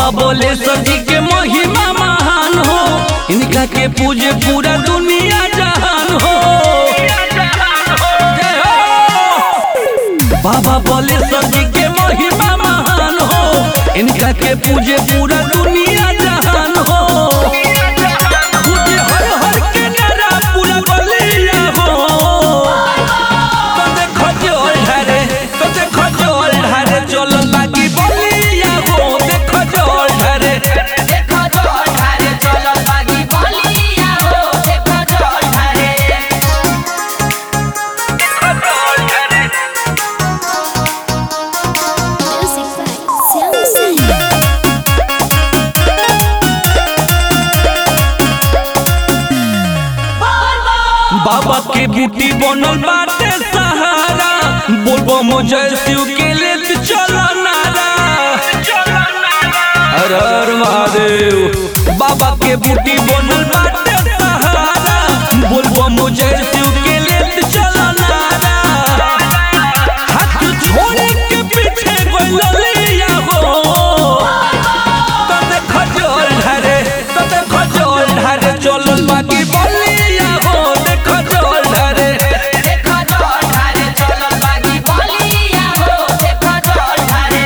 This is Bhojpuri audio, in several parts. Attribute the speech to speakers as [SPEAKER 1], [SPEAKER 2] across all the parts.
[SPEAKER 1] बाबा बोले सजी के महिमा महान हो इनका के पूजे पूरा दुनिया जहान हो जय हो। बाबा बोले सजी के महिमा महान हो इनका के पूजे पूरा दुनिया जहान हो पूजे हर हर के नारा पूरा बलिया हो तो देखो जोल ढारे तो देखो जोल ढारे चलो बाकी बलिया हो देखो जोल ढारे
[SPEAKER 2] देखो जोर ढारे चलो बागी बोलिया हो देखो जोर ढारे
[SPEAKER 3] Music by Sam
[SPEAKER 1] बाबा के बूटी बनल बाटे सहारा बोलबो मुझे शिव के लेत चलो नारा हर हर महादेव बाबा के बूटी बनल बाटे सहारा बोलबो मुझे शिव के लेत चलो नारा हाथ छोड़े के पीछे कोई ललिया हो तो देखो जोल ढारे तो देखो जोल ढारे चलो बाकी बलिया हो देखो जोल ढारे
[SPEAKER 2] देखो जोर ढारे चलो बागी बोलिया हो देखो जोर ढारे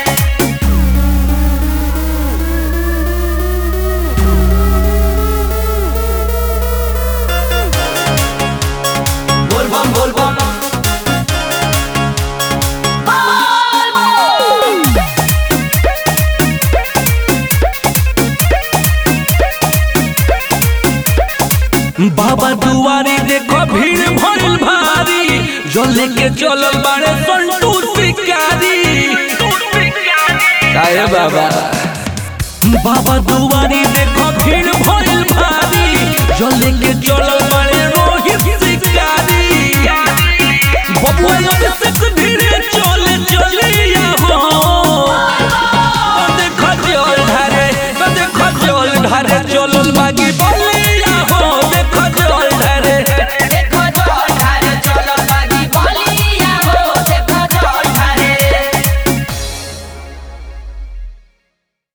[SPEAKER 1] बोल बम बोल बम बाबा दुआरी देखो भीड़ भरल भारी जो लेके चलल बाड़े संतू शिकारी काहे बाबा बाबा दुआरी देखो भीड़ भरल भारी जो लेके चलल बाड़े रोहित शिकारी बबुआ से धीरे चले चलिया हो देखो चल ढारे देखो चल ढारे चलल बागी बल्ले